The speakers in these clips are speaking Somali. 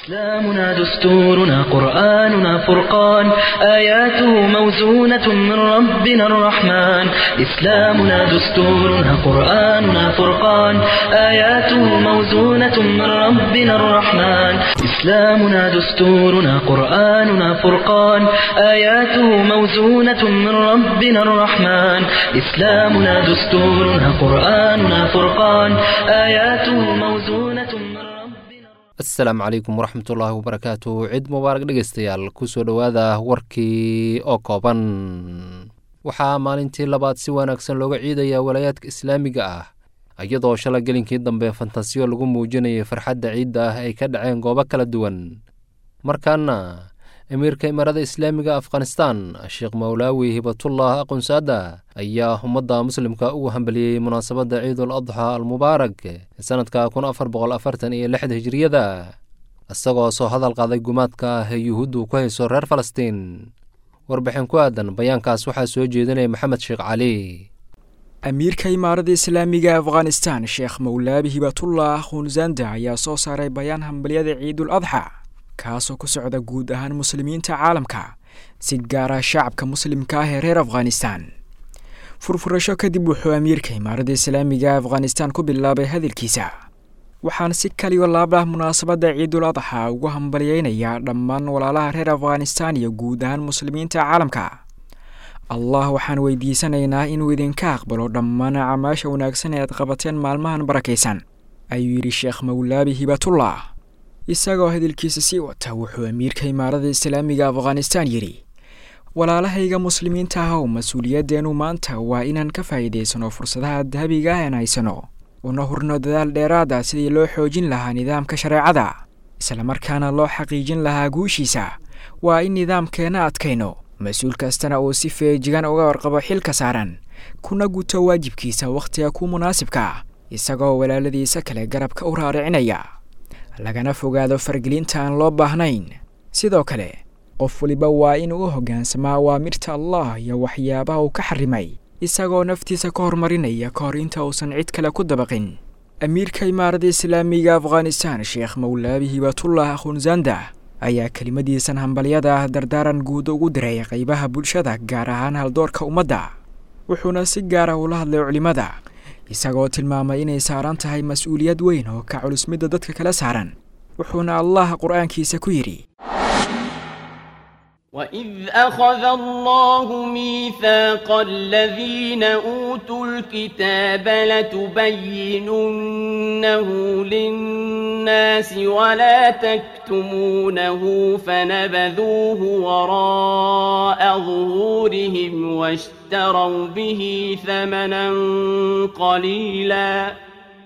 إسلامنا دستورنا قرآننا فرقان آياته موزونة من ربنا الرحمن إسلامنا دستورنا قرآننا فرقان آياته موزونة من ربنا الرحمن إسلامنا دستورنا قرآننا فرقان آياته موزونة من ربنا الرحمن إسلامنا دستورنا قرآننا فرقان آياته موزونة من ربنا asalaamu calaykum waraxmatullaahi wabarakaatu cid mubaarak dhegeystayaal kusoo dhowaada warkii oo kooban waxaa maalintii labaad si wanaagsan looga ciidayaa walaayaadka islaamiga ah iyadoo shala gelinkii dambe fantasiyo lagu muujinayay farxadda ciidda ah ay ka dhaceen goobo kala duwan markaana amiirka imaarada islaamiga afghanistan sheekh mawlaawi hibatullah aqunsaada ayaa ummadda muslimka ugu hambaliyey munaasabadda ciidul adxa almubaarak sanadka kun afar boqol afartan iyo lixda hijiriyada isagoo soo hadal qaaday gumaadka ah ee yuhuuddu ku hayso reer falastiin warbixin ku aadan bayaankaas waxaa soo jeedinaya maxamed sheekh cali amiirka imaarada islaamiga afghanistan sheekh mawlaabi hibatullah khunzanda ayaa soo saaray bayaan hambalyada ciidul adxa kaasoo ku socda guud ahaan muslimiinta caalamka si gaara shacabka muslimka ah ee reer afghanistan furfurasho kadib wuxuu amiirka imaaradda islaamiga afghanistan ku bilaabay hadalkiisa waxaan si kaliyo laabah munaasabadda ciidul adxa ugu hambalyeynayaa dhammaan walaalaha reer afghanistan iyo guud ahaan muslimiinta caalamka allah waxaan weydiisanaynaa inuu idinka aqbalo dhammaan camaasha wanaagsan ee aad qabateen maalmahan barakaysan ayuu yidhi sheekh mawlaabi hibatullah isagoo hadalkiisa sii wata wuxuu amiirka imaarada islaamiga afghanistan yidhi walaalahayga muslimiinta ah oo mas-uuliyaddeenu maanta waa inaan ka faa'iidaysano fursadaha dahabiga ah aan haysano una hurno dadaal dheeraada sidii loo xoojin lahaa nidaamka shareecada islamarkaana loo xaqiijin lahaa guushiisa waa in nidaamkeenna adkayno mas-uul kastana uu si feejigan uga warqabo xilka saaran kuna guto waajibkiisa wakhtiga ku munaasibka isagoo walaaladiisa kale garabka u raaricinaya lagana fogaado fargelinta aan loo baahnayn sidoo kale qof waliba waa inuu u hoggaansamaa awaamirta allah iyo waxyaabaha uu ka xarimay isagoo naftiisa ka horumarinaya ka hor inta uusan cid kale ku dabaqin amiirka imaarada islaamiga afghanistan sheekh mawlaabi hibatullah khunzanda ayaa kelimadiisan hambalyada ah dardaaran guud ugu diray qaybaha bulshada gaar ahaan haldoorka ummadda wuxuuna si gaara ula hadlay culimmada isagoo tilmaamay inay saaran tahay mas-uuliyad weyn oo ka culus midda dadka kala saaran wuxuuna allah qur-aankiisa ku yidhi وإذ أخذ الله ميثاق الذين أوتوا الكتاب لتبيننه للناس ولا تكتمونه فنبذوه وراء ظهورهم واشتروا به ثمنا قليلا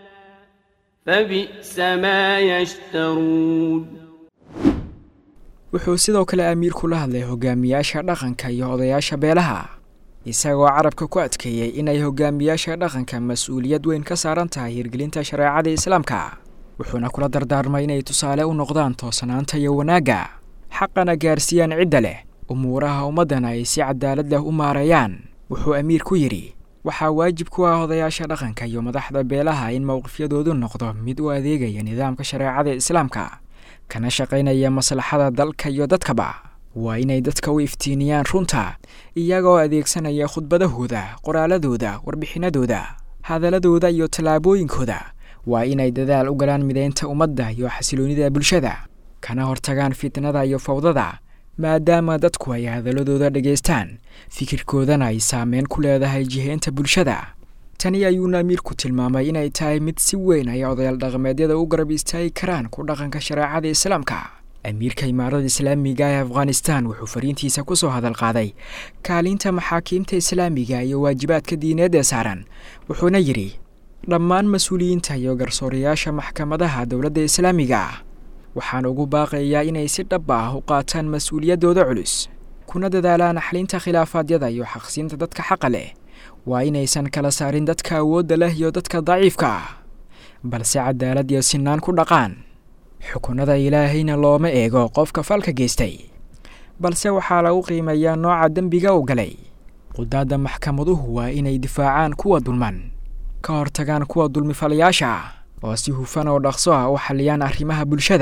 فبئس ما يشترون wuxuu sidoo kale amiirku la hadlay hogaamiyaasha dhaqanka iyo odayaasha beelaha isagoo carabka ku adkeeyey inay hogaamiyaasha dhaqanka mas-uuliyad weyn ka saaran tahay hirgelinta shareecada islaamka wuxuuna kula dardaarmay inay tusaale u noqdaan toosanaanta iyo wanaagga xaqana gaarsiiyaan cidda leh umuuraha ummaddana ay si cadaalad leh u maareeyaan wuxuu amiir ku yidhi waxaa waajib ku ah odayaasha dhaqanka iyo madaxda beelaha in mowqifyadoodu noqdo mid u adeegaya nidaamka shareecada islaamka kana shaqaynaya maslaxada dalka iyo dadkaba waa inay dadka u iftiiniyaan runta iyagoo adeegsanaya khudbadahooda qoraaladooda warbixinadooda hadaladooda iyo tallaabooyinkooda waa inay dadaal u galaan midaynta ummadda iyo xasiloonida bulshada kana hortagaan fitnada iyo fawdada maadaama dadku ay hadaladooda dhegaystaan fikirkoodana ay saameyn ku leedahay jihaynta bulshada tani ayuuna amiirku tilmaamay inay tahay mid si weyn ay odayaal dhaqameedyada u garab istaagi karaan ku dhaqanka shareecada islaamka amiirka imaarada islaamiga ee afghanistan wuxuu fariintiisa ku soo hadal qaaday kaalinta maxaakiimta islaamiga iyo waajibaadka diineed ee saaran wuxuuna yidhi dhammaan mas-uuliyiinta iyo garsoorayaasha maxkamadaha dowladda islaamiga ah waxaan ugu baaqayaa inay si dhab ah u qaataan mas-uuliyaddooda culus kuna dadaalaan xalinta khilaafaadyada iyo xaqsiinta dadka xaqa leh waa inaysan kala saarin dadka awoodda leh iyo dadka daciifka ah balse cadaalad iyo sinaan ku dhaqaan xukunada ilaahayna looma eego qofka falka geystay balse waxaa lagu qiimeeyaa nooca dembiga u galay qudaadda maxkamaduhu waa inay difaacaan kuwa dulman ka hortagaan kuwa dulmifalayaasha ah oo si hufan oo dhaqso ah u xalliyaan arrimaha bulshada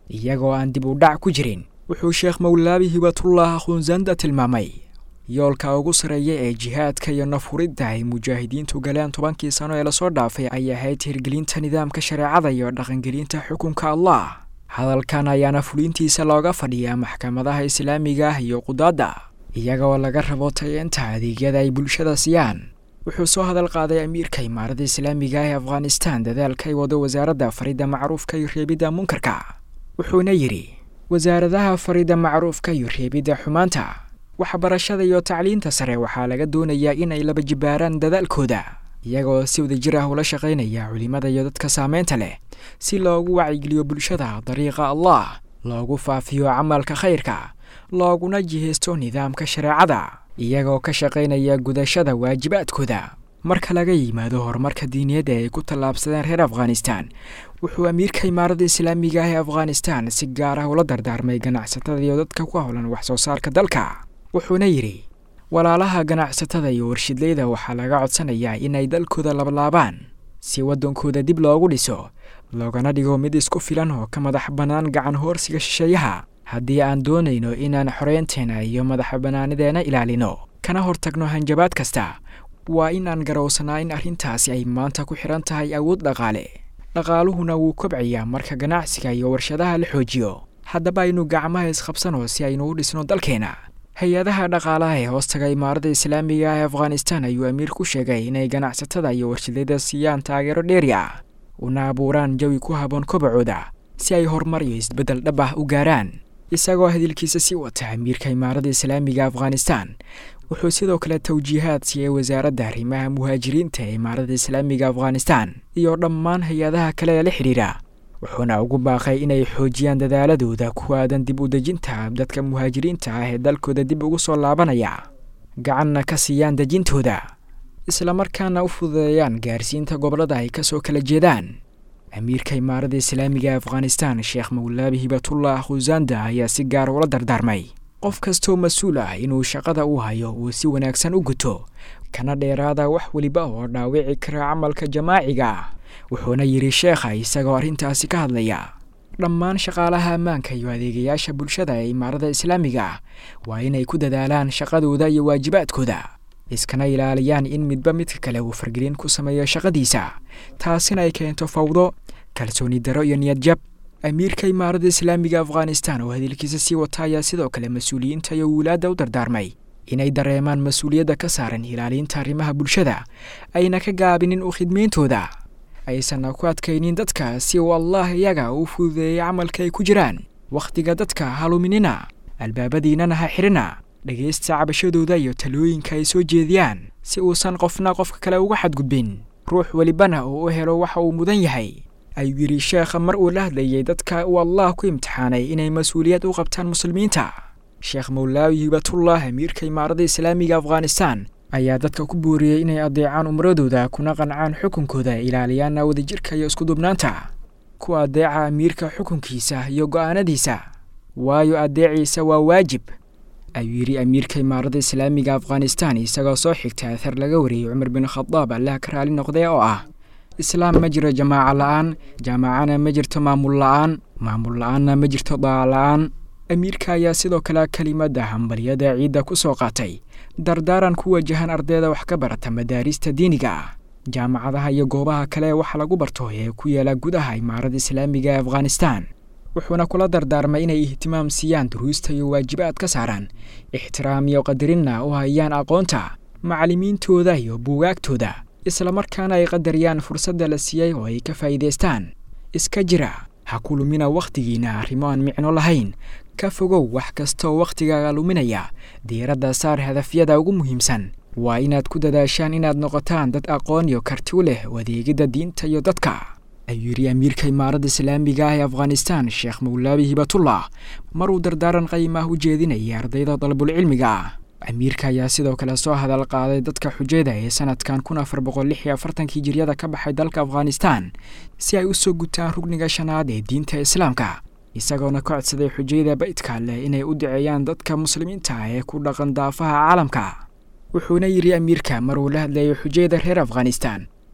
iyagoo aan dib u dhac ku jirin wuxuu sheekh mawlaabi hibatullah khunzanda tilmaamay yoolka ugu sarreeya ee jihaadka iyo nafhuridda ay mujaahidiintu galeen tobankii sano ee lasoo dhaafay ay ahayd hirgelinta nidaamka shareecada iyo dhaqangelinta xukunka allah hadalkan ayaana fulintiisa looga fadhiyaa maxkamadaha islaamiga ah iyo qudaadda iyagoo laga rabo tayeenta adeegyada ay bulshada siiyaan wuxuu soo hadal qaaday amiirka imaarada islaamiga ah ee afghanistan dadaalka ay wado wasaaradda faridda macruufka iyo reebidda munkarka wuxuuna yidhi wasaaradaha faridda macruufka iyo reebidda xumaanta waxbarashada iyo tacliinta sare waxaa laga doonayaa in ay laba jibaaraan dadaalkooda iyagoo si wadajir ah ula shaqaynaya culimada iyo dadka saameynta leh si loogu wacyigeliyo bulshada dariiqa allah loogu faafiyo camalka khayrka looguna jihaysto nidaamka shareecada iyagoo ka shaqaynaya gudashada waajibaadkooda marka laga yimaado horumarka diiniyadda ay ku tallaabsadeen reer afghanistan wuxuu amiirka imaarada islaamiga ah ee afghanistan si gaar ah ula dardaarmay ganacsatada iyo dadka ku howlan wax soo saarka dalka wuxuuna yidhi walaalaha ganacsatada iyo warshidleyda waxaa laga codsanayaa inay dalkooda lablaabaan si waddankooda dib loogu dhiso loogana dhigo mid isku filan oo ka madax bannaan gacan hoorsiga shisheeyaha haddii aan doonayno inaan xoreynteena iyo madaxa bannaanideena ilaalino kana hortagno hanjabaad kasta waa inaan garowsanaa in arrintaasi ay maanta ku xidhan tahay awood dhaqaale dhaqaaluhuna wuu kobcayaa marka ganacsiga iyo warshadaha la xoojiyo haddaba aynu gacmaha isqabsano si aynu u dhisno dalkeena hay-adaha dhaqaalaha ee hoostaga imaarada islaamiga ah ee afghanistan ayuu amiir ku sheegay inay ganacsatada iyo warshadada siiyaan taageero dheeri ah una abuuraan jawi ku haboon kobacooda si ay horumar iyo isbeddel dhab ah u gaaraan isagoo hadilkiisa sii wata amiirka imaarada islaamiga afghanistan wuxuu sidoo kale tawjiihaad siiyey wasaaradda arrimaha muhaajiriinta ee imaarada islaamiga afghanistan iyo dhammaan hay-adaha kale ee la xidhiidha wuxuuna ugu baaqay inay xoojiyaan dadaaladooda ku aadan dib u dejinta dadka muhaajiriinta ah ee dalkooda dib ugu soo laabanaya gacanna ka siiyaan dejintooda islamarkaana u fududeeyaan gaarsiinta gobollada ay ka soo kala jeedaan amiirka imaarada islaamiga afghanistan sheekh mawlaabi hibatullah khusanda ayaa si gaar ula dardaarmay qof kastoo mas-uul ah inuu shaqada u hayo uu si wanaagsan u guto kana dheeraada wax weliba oo dhaawici kara camalka jamaaciga ah wuxuuna yidhi sheekha isagoo arrintaasi ka hadlaya dhammaan shaqaalaha ammaanka iyo adeegayaasha bulshada ee imaarada islaamiga ah waa inay ku dadaalaan shaqadooda iyo waajibaadkooda iskana ilaaliyaan in midba midka kale uu fargelin ku sameeyo shaqadiisa taasina ay keento fawdo kalsooni daro iyo niyad jab amiirka imaarada islaamiga afghanistan oo hadilkiisa sii wata ayaa sidoo kale mas-uuliyiinta iyo wilaadda u dardaarmay inay dareemaan mas-uuliyadda ka saaran ilaalinta arrimaha bulshada ayna ka gaabinin u khidmeyntooda aysanna ku adkaynin dadka si uu allah iyaga u fududeeyay camalka ay ku jiraan wakhtiga dadka haluminina albaabadiinana ha xidhina dhegaysta cabashadooda iyo talooyinka ay soo jeediyaan si uusan qofna qofka kale uga xadgudbin ruux welibana uu u helo waxa uu mudan yahay ayuu yidhi sheekha mar uu la hadlayay dadka uu allah ku imtixaanay inay mas-uuliyad u qabtaan muslimiinta sheekh mawlaawi hibatullah amiirka imaarada islaamiga afghanistan ayaa dadka ku booriyey inay adeecaan umradooda kuna qancaan xukunkooda ilaaliyaana wadajirka iyo iskudubnaanta ku adeeca amiirka xukunkiisa iyo go'aanadiisa waayo adeeciisa waa waajib ayuu yidhi amiirka imaarada islaamiga afghanistan isagoo soo xigta athar laga wariyey cumar bin khadaab allaha ka raali noqdee oo ah islaam ma jiro jamaaca la-aan jaamacana ma jirto maamul la-aan maamul la-aanna ma jirto daaca la-aan amiirka ayaa sidoo kale kelimadda hambalyada ciidda ku soo qaatay dardaaran ku wajahan ardayda wax ka barata madaarista diiniga ah jaamacadaha iyo goobaha kale wax lagu barto ee ku yaala gudaha imaarada islaamiga ee afghanistan wuxuuna kula dardaarmay inay ihtimaam siiyaan duruusta iyo waajibaad ka saaraan ixtiraam iyo qadarinna u hayaan aqoonta macallimiintooda iyo buugaagtooda islamarkaana ay qadariyaan fursadda la siiyey oo ay ka faa'iidaystaan iska jira ha ku lumina wakhtigiinna arrimo aan micno lahayn ka fogow wax kastaoo wakhtigaaga luminaya diiradda saar hadafyada ugu muhiimsan waa inaad ku dadaashaan inaad noqotaan dad aqoon iyo karti u leh adeegidda diinta iyo dadka ayuu yidhi amiirka imaaradda islaamiga ah ee afghanistan sheekh mawlaabi hibatullah maruu dardaaran qayimah u jeedinaya ardayda dalabulcilmiga ah amiirka ayaa sidoo kale soo hadal qaaday dadka xujayda ee sanadkan kun afar boqol lix iyo afartankii jiryada ka baxay dalka afghanistan si ay u soo gutaan rugniga shanaad ee diinta islaamka isagoona ka codsaday xujayda baydka leh inay u duceeyaan dadka muslimiinta ah ee ku dhaqan daafaha caalamka wuxuuna yidhi amiirka maruu la hadlayay xujayda reer afghanistan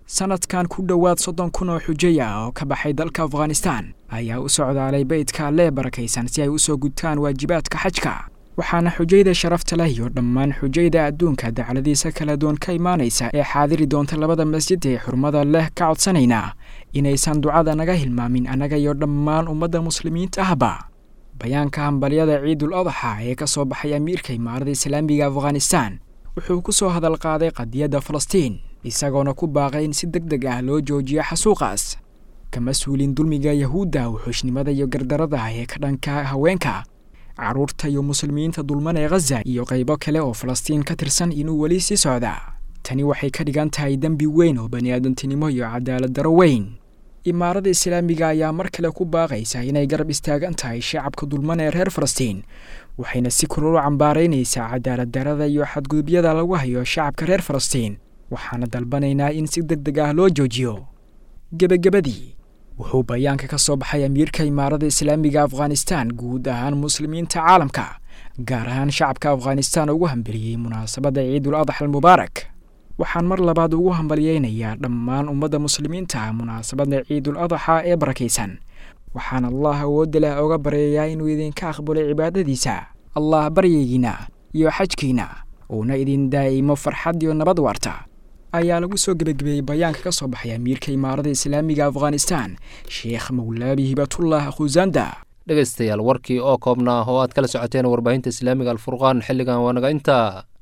sanadkan ku dhowaad soddon kun oo xujay ah oo ka baxay dalka afghanistan ayaa u socdaalay beydka allee barakaysan si ay u soo gudtaan waajibaadka xajka waxaana xujayda sharafta leh iyo dhammaan xujayda adduunka dacladiisa kala duwan ka imaanaysa ee xaadiri doonta labada masjid ee xurmada leh ka codsanaynaa inaysan ducada naga hilmaamin annaga iyo dhammaan ummadda muslimiinta ahba bayaanka hambalyada ciidul adaxa ee ka soo baxay amiirka imaarada islaamiga afghanistan wuxuu ku soo hadal qaaday qadiyadda falastiin isagoona ku baaqay in si deg deg ah loo joojiyo xasuuqaas kama suulin dulmiga yahuudda wuxuushnimada iyo gardarada ee ka dhanka haweenka carruurta iyo muslimiinta dulman ee khaza iyo qaybo kale oo falastiin ka tirsan inuu weli sii socda tani waxay ka dhigan tahay dembi weyn oo baniaadantinimo iyo cadaalad daro weyn imaarada islaamiga ayaa mar kale ku baaqaysa inay garab istaagan tahay shacabka dulman ee reer falastiin waxayna si kulul u cambaaraynaysaa cadaalad darada iyo xadgudubyada lagu hayo shacabka reer falastiin waxaana dalbanaynaa in si deg deg ah loo joojiyo gebagabadii wuxuu bayaanka ka soo baxay amiirka imaarada islaamiga afghanistan guud ahaan muslimiinta caalamka gaar ahaan shacabka afghanistan ugu hambaliyey munaasabadda ciidul adax almubaarak waxaan mar labaad ugu hambalyeynayaa dhammaan ummadda muslimiinta munaasabadda ciidul adaxa ee barakaysan waxaan allah awoodda leh oga baryayaa inuu idinka aqbalay cibaadadiisa allah baryaygiina iyo xajkiina uuna idin daa'imo farxad iyo nabad waarta ayaa lagu soo gebagabeeyey bayaanka ka soo baxay amiirka imaarada islaamiga afghanistan sheekh mawlaabi hibatullah khusanda dhegaystayaal warkii oo koobnaa oo aad kala socoteen warbaahinta islaamiga alfurqaan xilligan waa naga intaa